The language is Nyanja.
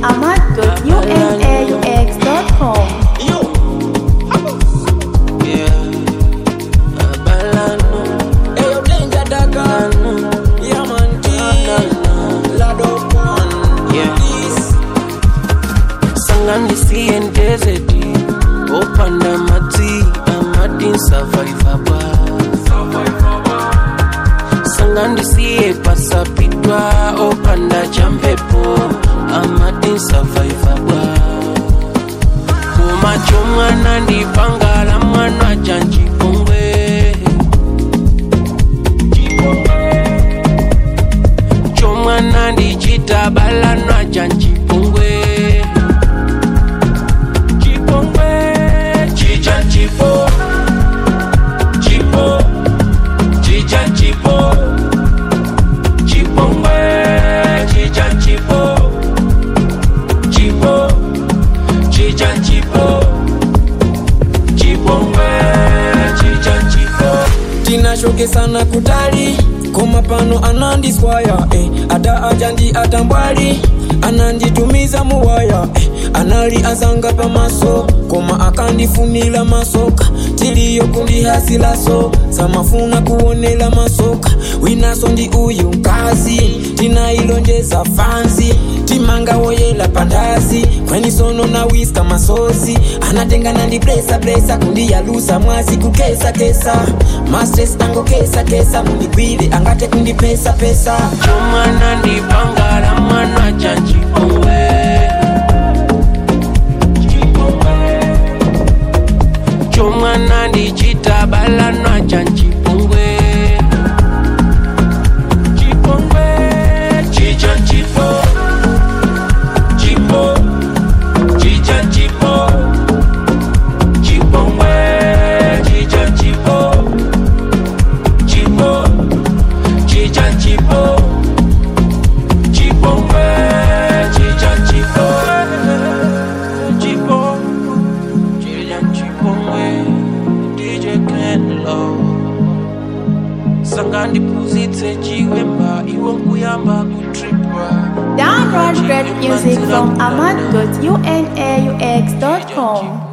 ahmad.unaux.com. Yeah. Balano. Eyo danger daga Yeah man Lado one Yeah. Please sanganisiye ndezeti opanda matsi amati survivaba sangandisiye pasapitwa opanda champepo amati survivaba kumacho mwana ndipangala mwana chanchipongwe chomwana ndichitabalanwa chanchipongwe chipongwe chicha chipo chipo chicha chipo chipongwe chicha chipo chipo chicha chipo chipongwe chicha chipo tinashokesana kutali koma pano anandiswaya eh. ata aja ndi atambwali ananditumiza muwaya eh. anali azanga pamaso koma akandifunila masoka tiliyo kundihasilaso samafuna kuonela masoka winaso ndi uyu mkazi tinailonjeza fanzi timanga woyela pandazi kwenisono na wiska masozi anatengana ndi plesa plesa kundiyalusa mwazi kukesa kesa mastres ango kesa kesa mundigwile angate kundipesa pesa chomwana ndipangala mwana chanchipongwe chomwana ndichitabalanwa chanchipongwe chipongwe chicha chipo chipo chicha chipo chipongwe chicha chipo chipo chicha chipo chipongwe chicha chipo chipo chicha chipongwe DJ Kenlo sanga ndiphunzitse chiwemba iwo nkuyamba kutripwa Download great music from ahmad.unaux.com.